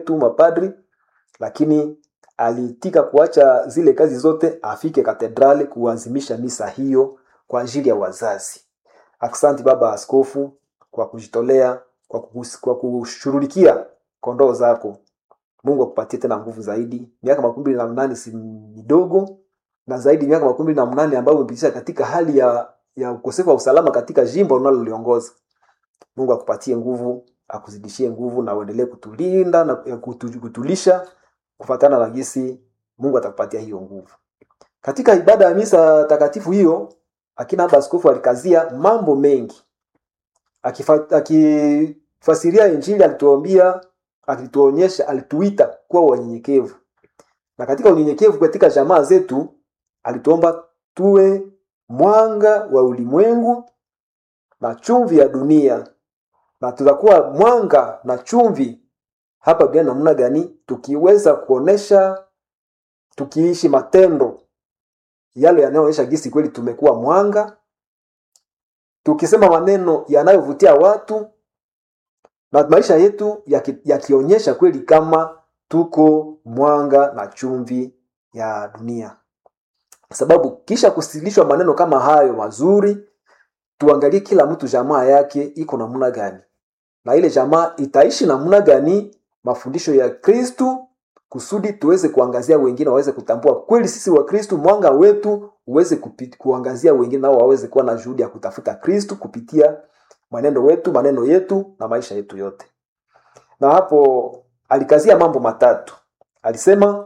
tu mapadri, lakini aliitika kuacha zile kazi zote afike katedrali kuanzimisha misa hiyo kwa ajili ya wazazi. Aksanti baba askofu kwa kujitolea, kwa, kus- kwa kushughulikia kondoo zako. Mungu akupatie tena nguvu zaidi. Miaka makumi mbili na mnane si midogo, na zaidi miaka makumi mbili na mnane ambayo umepitisha katika hali ya ya ukosefu wa usalama katika jimbo unaloliongoza. Mungu akupatie nguvu, akuzidishie nguvu na uendelee kutulinda na kutu- kutulisha kufatana na jinsi Mungu atakupatia hiyo nguvu. Katika ibada ya misa takatifu hiyo, akina baba askofu alikazia mambo mengi. Akifa- Akifasiria Injili alituambia, alituonyesha, alituita kuwa wanyenyekevu, na katika unyenyekevu katika jamaa zetu alituomba tuwe mwanga wa ulimwengu na chumvi ya dunia, na tutakuwa mwanga na chumvi hapa duniani namna gani? Tukiweza kuonesha, tukiishi matendo yale yanayoonyesha gisi kweli tumekuwa mwanga, tukisema maneno yanayovutia watu na maisha yetu yaki- yakionyesha kweli kama tuko mwanga na chumvi ya dunia. Sababu kisha kusilishwa maneno kama hayo mazuri, tuangalie kila mtu jamaa yake iko namna gani, na ile jamaa itaishi namna gani mafundisho ya Kristu kusudi tuweze kuangazia wengine waweze kutambua kweli sisi wa Kristu, mwanga wetu uweze kupi- kuangazia wengine nao waweze kuwa na juhudi ya kutafuta Kristu kupitia mwenendo wetu, maneno yetu na maisha yetu yote. Na hapo alikazia mambo matatu. Alisema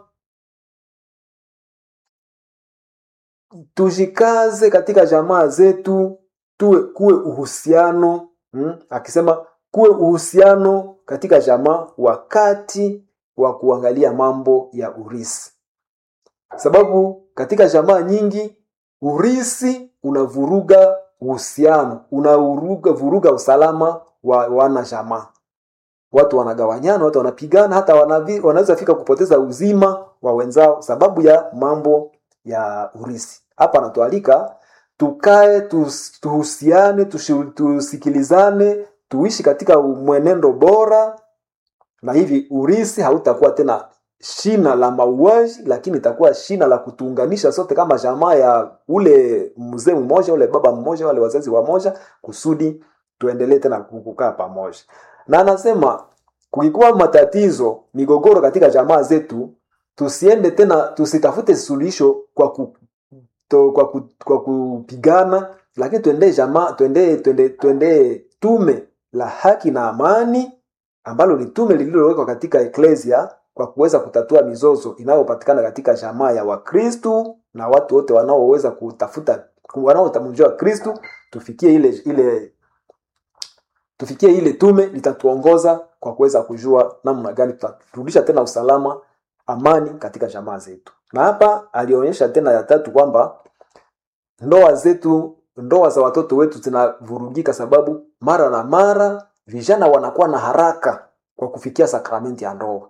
tujikaze katika jamaa zetu, tuwe kuwe uhusiano mm, akisema kuwe uhusiano katika jamaa wakati wa kuangalia mambo ya urisi, sababu katika jamaa nyingi urisi unavuruga uhusiano, unavuruga vuruga usalama wa wana jamaa. Watu wanagawanyana, watu wanapigana, hata wanavi, wanaweza fika kupoteza uzima wa wenzao sababu ya mambo ya urisi. Hapa anatualika tukae, tus- tuhusiane, tushi- tusikilizane, tuishi katika mwenendo bora, na hivi urisi hautakuwa tena shina la mauaji, lakini itakuwa shina la kutuunganisha sote kama jamaa ya ule mzee mmoja, ule baba mmoja, wale wazazi wamoja, kusudi tuendelee tena kukaa pamoja. Na anasema kukikuwa matatizo, migogoro katika jamaa zetu, tusiende tena, tusitafute suluhisho kwa ku, to, kwa, ku, kwa kupigana, lakini tuendee jamaa, tuendee tuende, tuendee tume la haki na amani ambalo ni tume lililowekwa katika eklesia kwa kuweza kutatua mizozo inayopatikana katika jamaa ya Wakristu na watu wote wanaoweza kutafuta wanaotamjua Kristu, tufikie ile ile tufikie ile tume litatuongoza kwa kuweza kujua namna gani tutarudisha tena usalama, amani katika jamaa zetu. Na hapa alionyesha tena ya tatu kwamba ndoa zetu, ndoa za watoto wetu zinavurugika, sababu mara na mara vijana wanakuwa na haraka kwa kufikia sakramenti ya ndoa.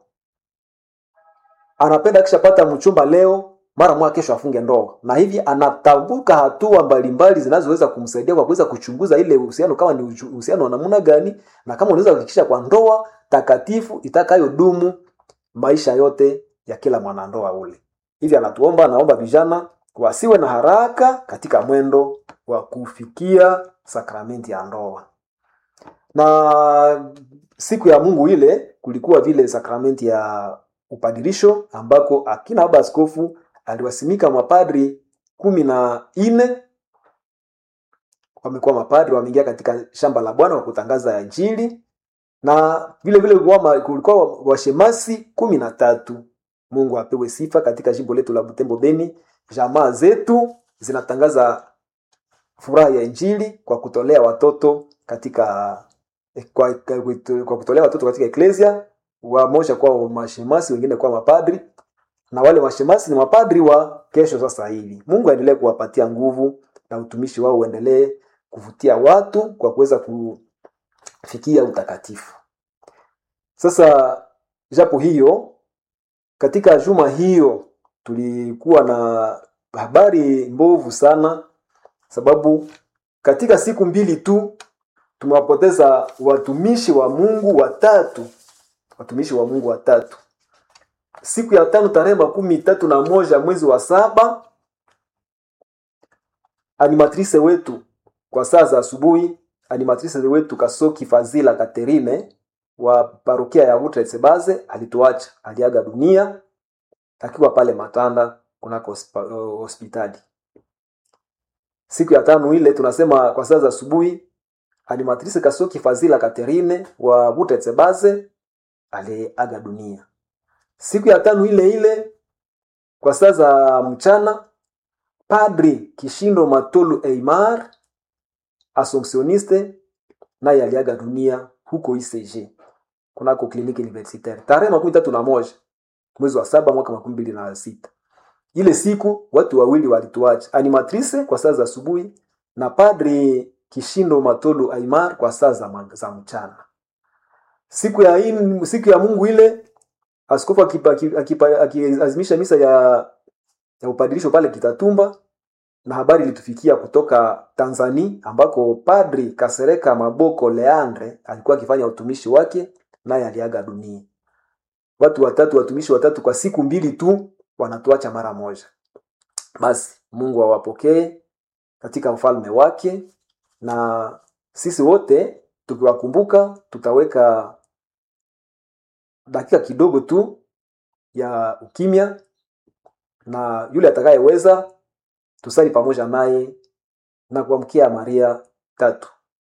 Anapenda akishapata mchumba leo, mara mwa kesho afunge ndoa, na hivi anatambuka hatua mbalimbali zinazoweza kumsaidia kwa kuweza kuchunguza ile uhusiano kama ni uchu- uhusiano wa namna gani, na kama unaweza kuhakikisha kwa ndoa takatifu itakayodumu maisha yote ya kila mwanandoa ule. Hivi anatuomba, anaomba vijana wasiwe na haraka katika mwendo wa kufikia sakramenti ya ndoa. Na siku ya Mungu ile kulikuwa vile sakramenti ya upadirisho ambako akina baba askofu aliwasimika mapadri kumi na nne wamekuwa mapadri wameingia katika shamba la Bwana kwa kutangaza Injili, na vile vile kulikuwa ma- kulikuwa washemasi kumi na tatu. Mungu apewe sifa. Katika jimbo letu la Butembo Beni, jamaa zetu zinatangaza furaha ya Injili kwa kutolea watoto katika kwa, kwa, kwa kutolea watoto katika eklesia, wamoja kwa mashemasi, wengine kwa mapadri, na wale mashemasi ni mapadri wa kesho. Sasa hivi Mungu aendelee kuwapatia nguvu na utumishi wao uendelee kuvutia watu kwa kuweza kufikia utakatifu. Sasa japo hiyo, katika juma hiyo tulikuwa na habari mbovu sana, sababu katika siku mbili tu tumewapoteza watumishi wa Mungu watatu watumishi wa Mungu watatu. Siku ya tano tarehe makumi tatu na moja mwezi wa saba animatrice wetu kwa saa za asubuhi, animatrice wetu Kasoki Fazila Katerine wa parokia ya Butretsebaze alituacha, aliaga dunia akiwa pale Matanda kunako hospa- hospitali. Siku ya tano ile tunasema kwa saa za asubuhi, animatrice Kasoki Fazila Katerine wa Butretsebaze aliaga dunia. Siku ya tano ile ile kwa saa za mchana Padri Kishindo Matolu Eimar Assumptioniste naye aliaga dunia huko ICG kunako kliniki universitaire tarehe makumi tatu na moja mwezi wa saba mwaka makumi mbili na sita. Ile siku watu wawili walituacha, animatrice kwa saa za asubuhi na Padri Kishindo Matolu Aimar kwa saa za, ma- za mchana. Siku ya in, siku ya Mungu ile askofu akipa- aki- akipa- akiazimisha misa ya ya upadilisho pale Kitatumba, na habari ilitufikia kutoka Tanzania ambako Padri Kasereka Maboko Leandre alikuwa akifanya utumishi wake, naye aliaga dunia. Watu watatu, watumishi watatu kwa siku mbili tu wanatuacha mara moja. Basi Mungu awapokee katika ufalme wake, na sisi wote tukiwakumbuka tutaweka dakika kidogo tu ya ukimya na yule atakayeweza tusali pamoja naye na kuamkia Maria tatu.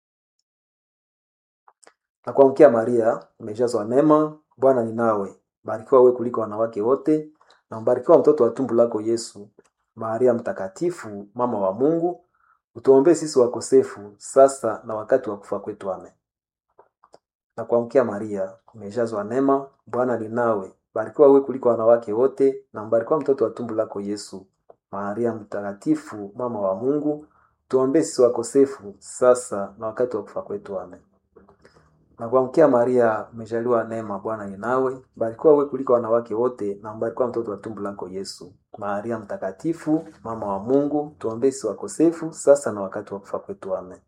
Na kuamkia Maria, umejazwa neema, Bwana ni nawe, barikiwa wewe kuliko wanawake wote, na mbarikiwa mtoto wa tumbo lako Yesu. Maria mtakatifu, mama wa Mungu, utuombee sisi wakosefu, sasa na wakati wa kufa kwetu. Amen. Na kuamkia Maria, umejazwa neema, Bwana ni nawe, barikiwa wewe kuliko wanawake wote, na mbarikiwa mtoto wa tumbo lako Yesu. Maria mtakatifu, mama wa Mungu, tuombee sisi wakosefu, sasa na wakati wa kufa kwetu. Amen. Na kuamkia Maria, umejaliwa neema, Bwana ni nawe, barikiwa wewe kuliko wanawake wote, na mbarikiwa mtoto wa tumbo lako Yesu. Maria mtakatifu, mama wa Mungu, tuombee sisi wakosefu, sasa na wakati wa kufa kwetu. Amen.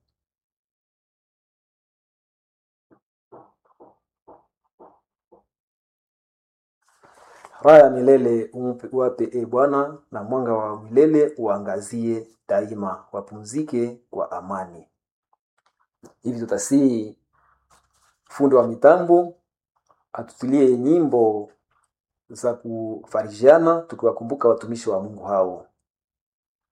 Raha ya milele umpe- uwape e Bwana, na mwanga wa milele uangazie daima. Wapumzike kwa amani. Hivi tutasii fundi wa mitambo atutilie nyimbo za kufarijiana tukiwakumbuka watumishi wa Mungu hao.